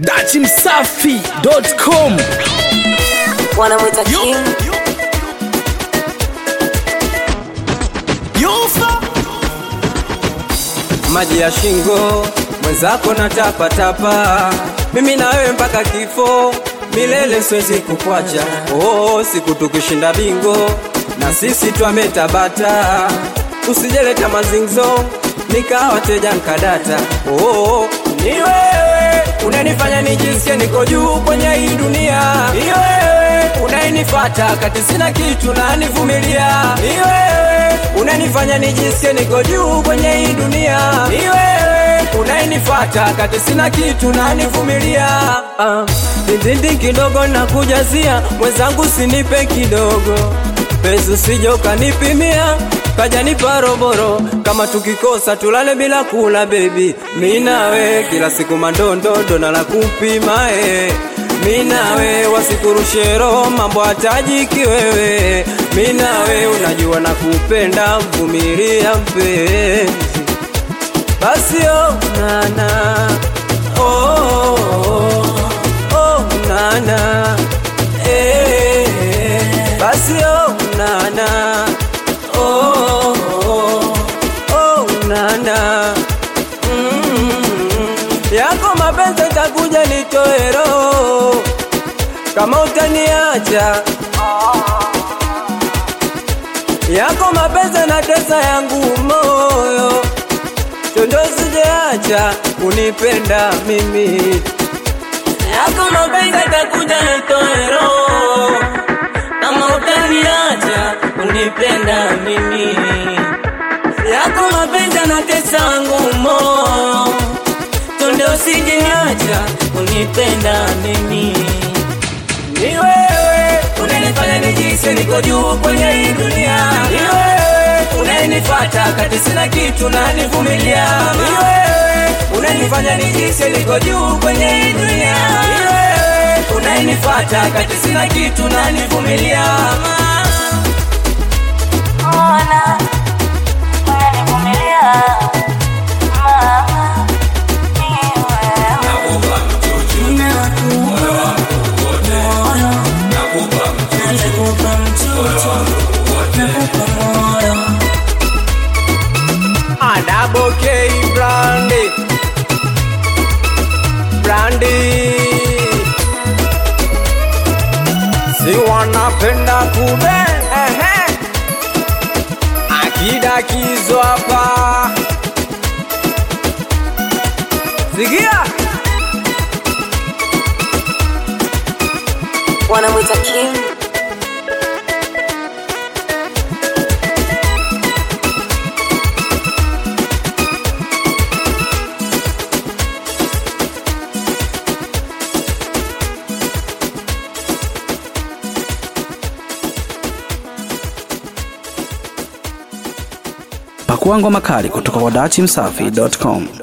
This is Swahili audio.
dachimsafi.com wanamwita king maji ya shingo mwenzako na tapatapa mimi na wewe mpaka kifo milele siwezi kukwacha oh, siku tukishinda bingo na sisi twametabata usijeleta mazingzo nikawa teja nkadata oh, ni wewe unanifanya nijisikie niko juu kwenye hii dunia ni wewe unayenifata kati sina kitu na nivumilia ni wewe unanifanya nijisikie niko juu kwenye hii dunia ni wewe unayenifata kati sina kitu na nivumilia ah, dindindi kidogo na kujazia mwenzangu sinipe kidogo pesa usije ukanipimia kaja nipa roboro kama tukikosa tulale bila kula bebi mi nawe kila siku mandondondo na la kupima eh. mi nawe wasikurushe roho mambo hatajiki wewe mi nawe unajua na kupenda mvumilia mpenzi basi oh, nana oh, oh, oh, oh, nana eh, eh, basi oh, nana oh, oh, oh, nana mm, yako mapenzi takuja nitoe roho kama utaniacha yako mapenzi na tesa yangu moyo chondo sijeacha kunipenda mimi yako mapenzi atakuja nitoe roho kama utaniacha unipenda mimi yako mapenzi anatesa wangu moyo tonde usijeniacha unipenda mimi ni wewe unanifanya nijisi niko juu kwenye hii dunia ni wewe unanifata kati sina kitu na nivumilia ni wewe unanifanya nijisi niko juu kwenye hii dunia ni wewe unanifata kati sina kitu na nivumilia Ona, unanivumilia mama, ni wewe. Nakupa mtoto, nakupa moyo. Adabo K Brandy Brandy Si wanapenda kube ehe Akida kizo hapa Sikia wanamwita king pakua ngoma kali kutoka kwa dachimsafi.com